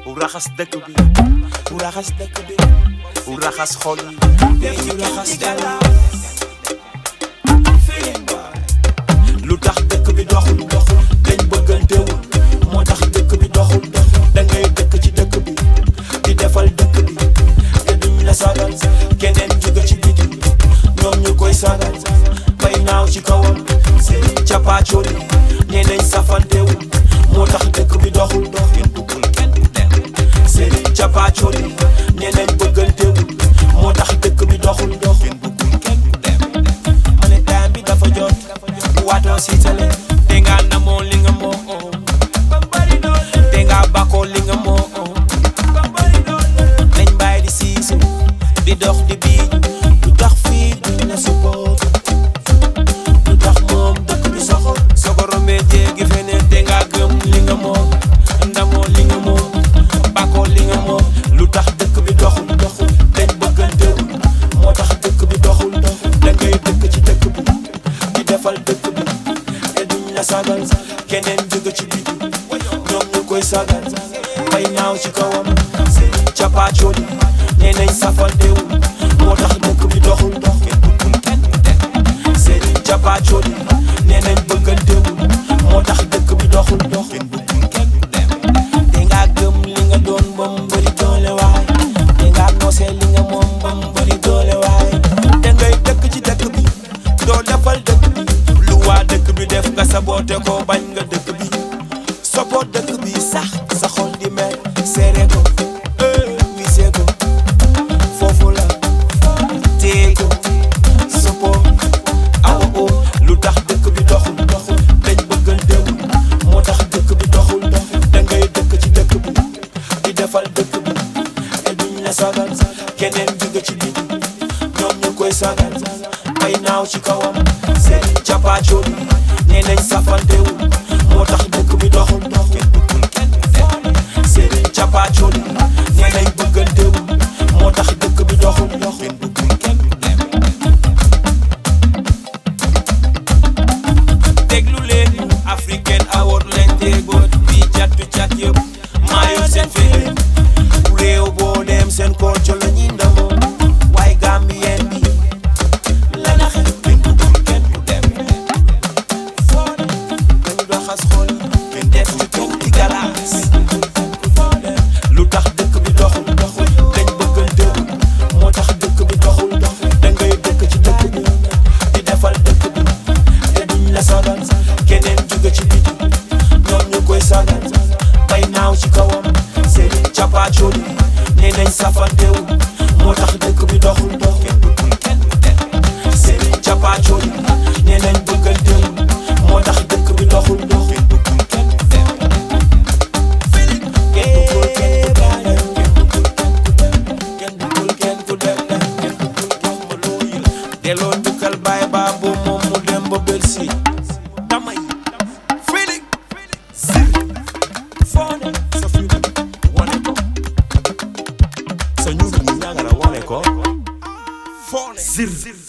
u raxas dëkk bi u raxas dëkk bi u raxas xol yi te ñu raxas dara lu tax dëkk bi doxul doxul dañ bëggantewul moo tax dëkk bi doxul doxul da ngay dëkk ci dëkk bi di defal dëkk bi te duñ la sagal keneen jóge ci biti ñoom ñu koy sagal bay naaw ci kawam seen cappaacoo li nee nañ safantewul moo tax dëkk bi doxul dox kenn bëggul kenn du dem seen cappaacoo li nee nañ bëggantewul moo tax dëkk bi doxul dox kenn bëggul kenn du dem ma ne time bi dafa jot waatoo si tale te nga namoo li nga moo te nga bakoo li nga moo nañ bàyyi di siisu di dox di biij lu tax fii duñ la support lu tax moom dëkk bi soxor soo ko rombee jéegi feneen te nga gëm li nga moom ndamoo li nga moom bakoo li nga moom lu tax dëkk bi doxul doxul dañ bëggantewul moo tax dëkk bi doxul doxul da ngay dëkk ci dëkk bi di defal dëkk bi te duñ la sagal keneen jóge ci biti ñoom ñu koy sagal bay naaw ci kawam seen cappaacoo li nee nañ safantewul moo tax dëkk bi doxul dox kenn bëggul kenn du dem seen cappaacoo li nee nañ bëggantewul moo tax dëkk bi doxul dox kenn bëggul kenn du dem te nga gëm li nga doon ba mu bëri doole waay te nga noosee li nga moom ba mu bëri doole waay te ngay dëkk ci dëkk bi doo defal dëkk bi lu waa dëkk bi def nga saboote ko bañ nga dëkk bi soppoo dëkk bi sax sa xol di mel seere ko eh wisee ko foofu la téye ko soppoo awa o lu tax dëkk bi doxul doxul dañ bëggantewul moo tax dëkk bi doxul doxul da ngay dëkk ci dëkk bi di defal dëkk bi te duñ la sagal keneen jóge ci biti ñoom ñu koy sagal ay naaw ci kawam seen cappaacoo li nee nañ safantewul moo tax dëkk bi doxul dox kenn bëggul kenn du dem seen cappaacoo li nee nañ bëggantewul moo tax dëkk bi doxul dox kenn bëggul kenn du dem déglu leen africaine award lañ déggoot fii cattu cat yëpp maa yor seen féere réew boo dem seen culture la ñuy ndamoo waaye gambien bi la na xel kenn bëggul kenn du dem dañu doxas xool kenn def ci tuuti galaas lu tax dëkk bi doxul doxul dañ bëggantewul moo tax dëkk bi doxul doxul da ngay dëkk ci dëkk bi di defal dëkk bi te duñ la sagal keneen jóge ci biti ñoom ñu koy sagal bay naaw ci kawam seen cappaacoo li nee nañ safantewul moo tax dëkk bi doxul dox kenn bëggul kenn du dem seen cappaacoo li nee nañ bëggantewul moo tax dëkk bi doxul dox kenn bëggul kenn du dem kenn bëggul kenn ku dem kenn bëggul jox ma loo yëg delloo njukkal baay baa boo moom mu dem ba Bercy damay feeling zir foone sa fiir wane ko sa ñuul ñi ñaa nga la wane ko foone zir